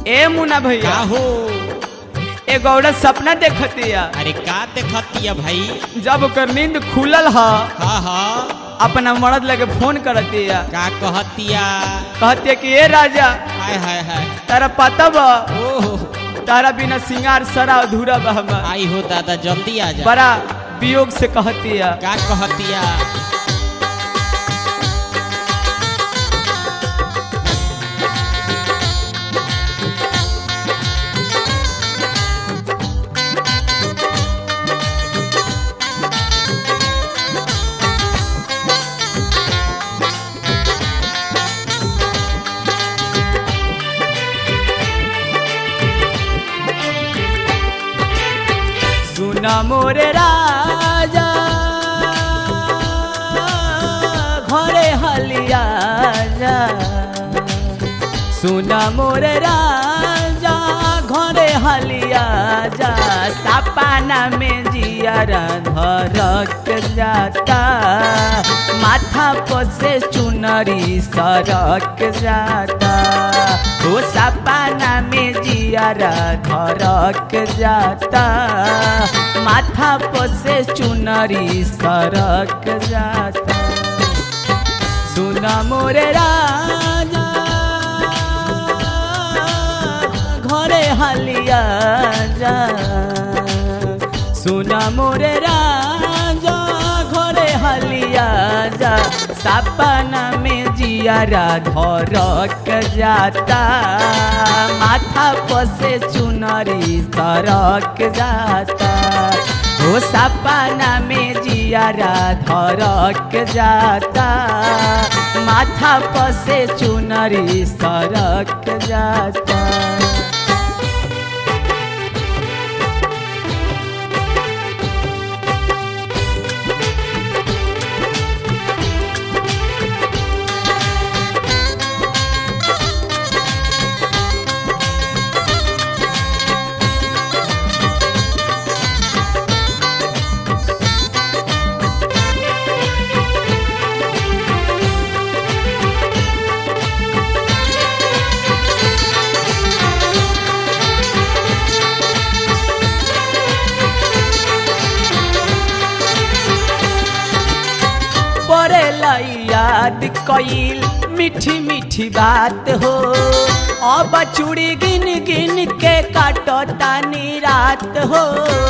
ए मुना का भैया हो एगो औरत सपना देखतिया अरे का देखतिया भाई जब ओकर नींद खुलल ह हाँ हाँ अपना मर्द लगे फोन करतिया का कहतिया कहतिया कि ए राजा हाय हाय हाय तारा पता बा ओहो तारा बिना सिंगार सरा अधूरा बा हमार आई हो दादा जल्दी आ जा बड़ा वियोग से कहतिया का कहतिया सुना मोरे राजा घरे हलिया जा सुना मोरे राजा घरे हलिया जा सपाना में जियारा धरक जाता माथा पर से चुनरी सरक जाता ओ सपाना में जियारा धरक जाता माथा पर से चुनरी सरक जाता सुना मोरे राजा घरे हलिया जा सुना मोरे राजा घरे हलिया जा सपना में जियारा धरक जाता माथा पर से चुनरी सरक जाता हो सपना में जियारा धरक जाता माथा पर से चुनरी सरक जाता पड़ेला याद कईल मीठी मीठी बात हो अब चूड़ी गिन गिन के काटो तानी रात हो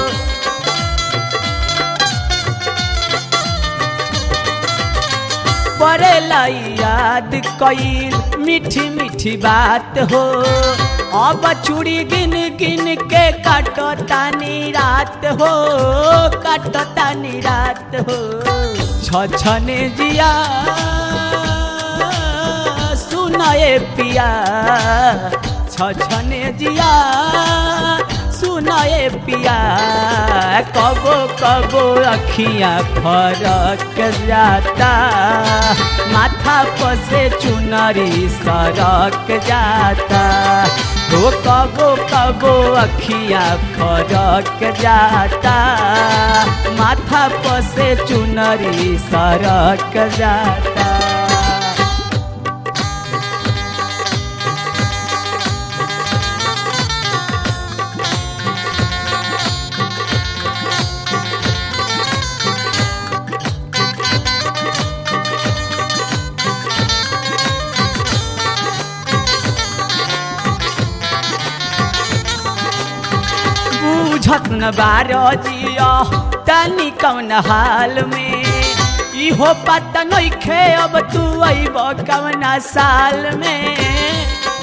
पड़ेला याद कईल मीठी मीठी बात हो अब चूड़ी गिन गिन के काटो तानी रात हो काटो तानी रात हो छछने जिया सुनाए पिया छछने जिया सुनाए पिया कबो कबो अखियाँ फरक जाता माथा पर से चुनरी सरक जाता हो कबो कबो अखियाँ फरक जाता माथा पर से चुनरी सरक जाता बुझत न बारो जिया तनी कौन हाल में इहो पता नइखे अब तू अइब कवना साल में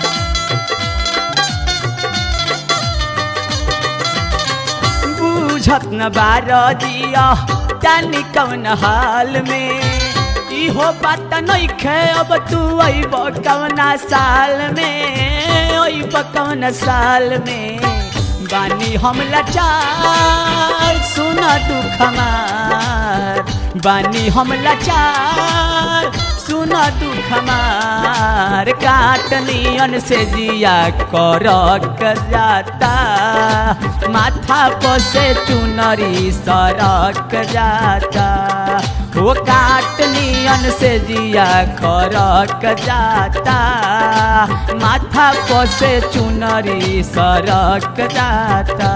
बुझत न बारो जिया तनी कौन हाल में इहो पता नइखे अब तू अइब कवना साल में अइब कवना साल में बानी हम लाचार सुन दुख हमार बानी हम लाचार सुन दुख हमार काटनियन से जिया करक जाता माथा पर से चुनरी सरक जाता वो काट नियन से जिया खरक जाता माथा पसे चुनरी सरक जाता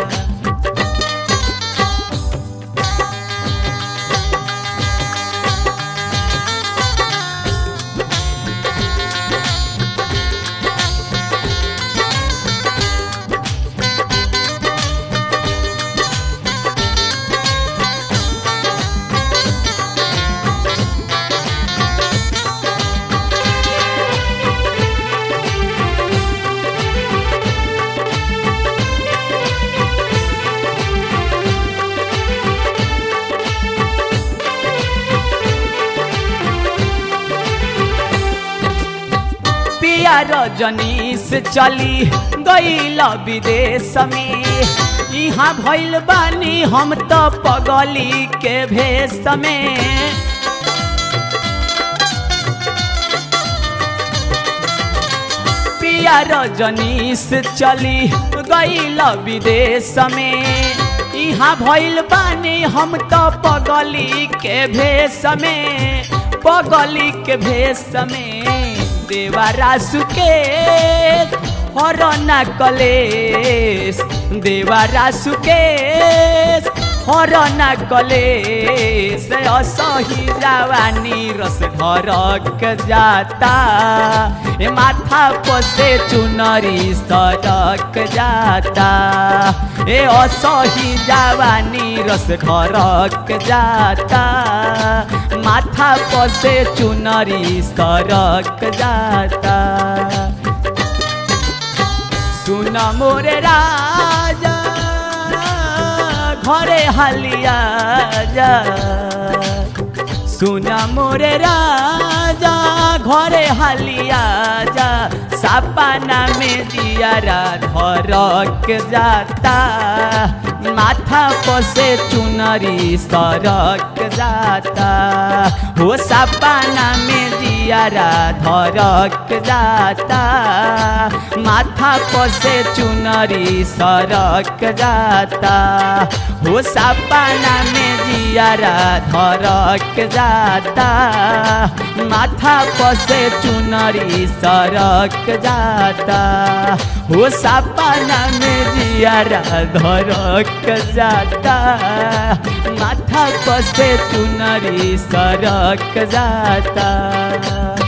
पिया रजनीश चली गईल विदेश में यहाँ भइल बानी हम तो पगली के भेष में पिया रजनीश चली गईल विदेश में यहाँ भइल बानी हम तो पगली के भेष में पगली के भेष में देवारा सुकेश हरना कलेश देवारा सुकेश हरना कलेश असही जवानी रस ढरक जाता ए माथा पसे चुनरी सड़क जाता ए असही जवानी रस ढरक जाता माथा पसे चुनरी सड़क जाता सुन मोरे राजा घरे हालिया जा सुन मोरे राजा घरे हालिया जा सपना में दियारा धरक जाता माथा पसे चुनरी सरक जाता हो सपना में दियारा धरक जाता माथा पसे चुनरी सरक जाता हो सपना में दियारा धरक जाता माथा पसे चुनरी सरक जाता हो सपना में दियारा धरक जाता माथा पसे चुनरी सरक जाता